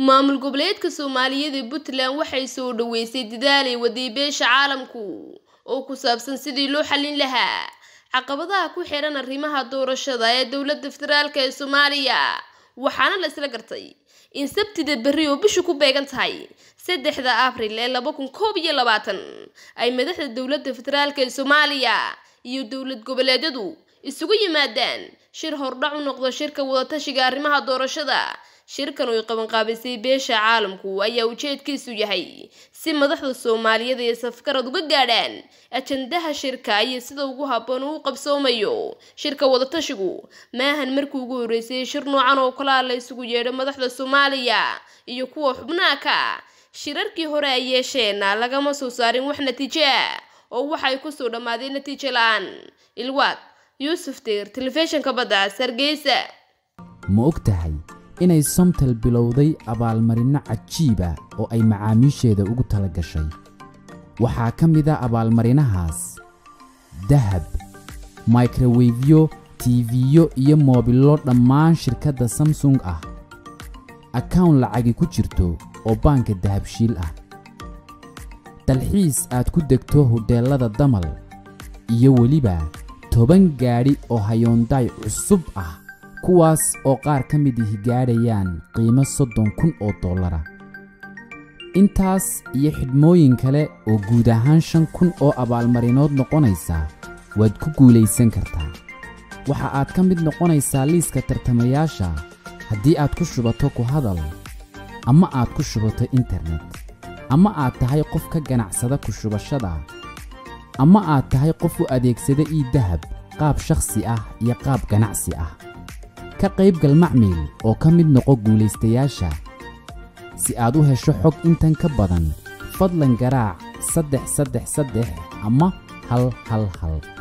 maamul goboleedka soomaaliyeed ee puntland waxay soo dhaweysay dadaalay waday beesha caalamku oo ku saabsan sidii loo xallin lahaa caqabadaha ku xiran arrimaha doorashada ee dowladda federaalk ee soomaaliya waxaana la isla gartay in sabtida berri oo bishu ku beegan tahay saddexda abril ee laba kun koob iyo labaatan ay madaxda dowladda federaalk ee soomaaliya iyo dowlad goboleedyadu isugu yimaadaan shir hordhac u noqdo shirka wadatashiga arrimaha doorashada shirkan oy qabanqaabisay beesha caalamku ayaa ujeedkiisu yahay si madaxda soomaaliyeed ay safgarad uga gaadhaan ajandaha shirka iyo sida ugu habboon uu qabsoomayo shirka wadatashigu maahan markii ugu horreysay shir noocan oo kalaa la isugu yeedho madaxda soomaaliya iyo kuwa xubnaha ka shirarkii hore ay yeesheenna lagama soo saarin wax natiijo ah oo waxay kusoo dhammaadeen natiijo la-aan ilwaad yuusuf deer telefishinka badda sargeysa ma og tahay inay somtel bilowday abaalmarinno cajiiba oo ay macaamiisheeda ugu tala gashay waxaa ka mid a abaalmarinahaas dahab microwefyo tiifiyo iyo moobillo dhammaan shirkadda samsung ah akawn lacagi ku jirto oo baanka dahabshiil ah dalxiis aad ku degto hodheellada damal iyo weliba toban gaadhi oo hayoondaay cusub ah kuwaas oo qaar ka mid ihi gaadhayaan qiimo soddon kun oo dollara intaas iyo xidhmooyin kale oo guud ahaan shan kun oo abaalmarinood noqonaysa waad ku guulaysan kartaa waxa aad ka mid noqonaysaa liiska tartamayaasha haddii aad ku shubato ku hadal ama aad ku shubato internet ama aad tahay qof ka ganacsada ku shubashada ama aad tahay qof u adeegsada ii dahab qaab shakhsi ah iyo qaab ganacsi ah ka qaybgal macmiil oo ka mid noqo guulaystayaasha si aad u hesho xog intan ka badan fadlan garaac saddex saddex saddex ama hal hal hal